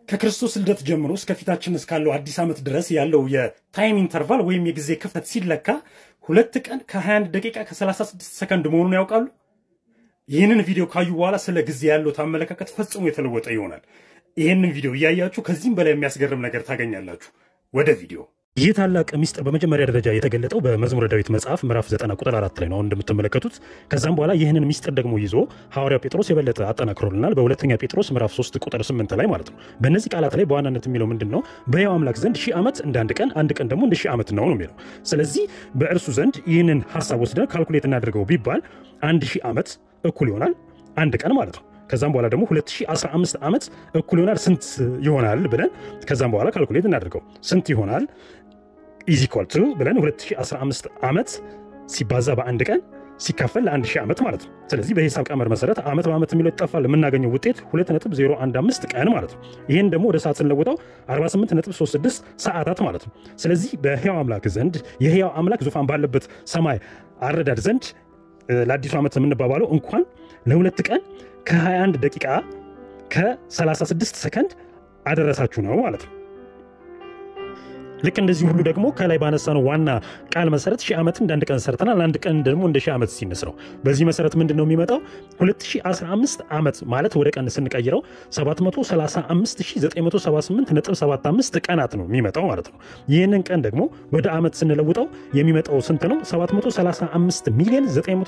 ከክርስቶስ ልደት ጀምሮ እስከፊታችን እስካለው አዲስ ዓመት ድረስ ያለው የታይም ኢንተርቫል ወይም የጊዜ ክፍተት ሲለካ ሁለት ቀን ከ21 ደቂቃ ከ36 ሰከንድ መሆኑን ያውቃሉ? ይህንን ቪዲዮ ካዩ በኋላ ስለ ጊዜ ያለው አመለካከት ፈጽሞ የተለወጠ ይሆናል። ይህንን ቪዲዮ እያያችሁ ከዚህም በላይ የሚያስገርም ነገር ታገኛላችሁ። ወደ ቪዲዮ ይህ ታላቅ ሚስጥር በመጀመሪያ ደረጃ የተገለጠው በመዝሙረ ዳዊት መጽሐፍ ምዕራፍ 9 ቁጥር 4 ላይ ነው እንደምትመለከቱት። ከዛም በኋላ ይህንን ሚስጥር ደግሞ ይዞ ሐዋርያው ጴጥሮስ የበለጠ አጠናክሮልናል በሁለተኛ ጴጥሮስ ምዕራፍ 3 ቁጥር 8 ላይ ማለት ነው። በእነዚህ ቃላት ላይ በዋናነት የሚለው ምንድን ነው? በሕያው አምላክ ዘንድ ሺህ ዓመት እንደ አንድ ቀን፣ አንድ ቀን ደግሞ እንደ ሺህ ዓመት ነው ነው የሚለው። ስለዚህ በእርሱ ዘንድ ይህንን ሀሳብ ወስደን ካልኩሌት እናደርገው ቢባል አንድ ሺህ ዓመት እኩል ይሆናል አንድ ቀን ማለት ነው። ከዛም በኋላ ደግሞ 2015 ዓመት እኩል ይሆናል ስንት ይሆናል ብለን ከዛም በኋላ ካልኩሌት እናደርገው ስንት ይሆናል ኢዝ ኢኳል ቱ ብለን 2015 ዓመት ሲባዛ በአንድ ቀን ሲካፈል ለአንድ ሺህ ዓመት ማለት ነው። ስለዚህ በሂሳብ ቀመር መሰረት ዓመት በዓመት የሚለው ይጠፋል። የምናገኘው ውጤት 2.015 ቀን ማለት ነው። ይህን ደግሞ ወደ ሰዓት ስንለውጠው 48.36 ሰዓታት ማለት ነው። ስለዚህ በሕያው አምላክ ዘንድ የሕያው አምላክ ዙፋን ባለበት ሰማይ አረዳድ ዘንድ ለአዲሱ ዓመት የምንባባለው እንኳን ለሁለት ቀን ከ21 ደቂቃ ከ36 ሰከንድ አደረሳችሁ ነው ማለት ነው። ልክ እንደዚህ ሁሉ ደግሞ ከላይ ባነሳነው ዋና ቃል መሰረት ሺህ ዓመት እንደ አንድ ቀን ሰርተናል። አንድ ቀን ደግሞ እንደ ሺህ ዓመት ሲነስ ነው። በዚህ መሰረት ምንድን ነው የሚመጣው? 2015 ዓመት ማለት ወደ ቀን ስንቀይረው 735978.75 ቀናት ነው የሚመጣው ማለት ነው። ይህንን ቀን ደግሞ ወደ ዓመት ስንለውጠው የሚመጣው ስንት ነው? 735 ሚሊዮን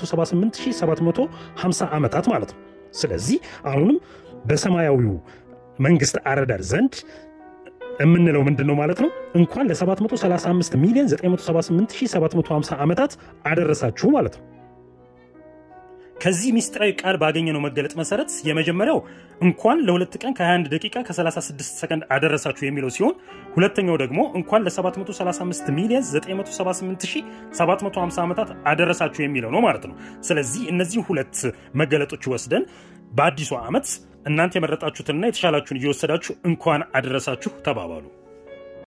978750 ዓመታት ማለት ነው። ስለዚህ አሁንም በሰማያዊው መንግስት አረዳድ ዘንድ የምንለው ምንድን ነው ማለት ነው? እንኳን ለ735 ሚሊዮን 978750 ዓመታት አደረሳችሁ ማለት ነው። ከዚህ ሚስጥራዊ ቃል ባገኘነው መገለጥ መሰረት የመጀመሪያው እንኳን ለሁለት ቀን ከ21 ደቂቃ ከ36 ሰከንድ አደረሳችሁ የሚለው ሲሆን ሁለተኛው ደግሞ እንኳን ለ735 ሚሊዮን 978750 ዓመታት አደረሳችሁ የሚለው ነው ማለት ነው። ስለዚህ እነዚህ ሁለት መገለጦች ወስደን በአዲሱ ዓመት እናንተ የመረጣችሁትንና የተሻላችሁን እየወሰዳችሁ እንኳን አደረሳችሁ ተባባሉ።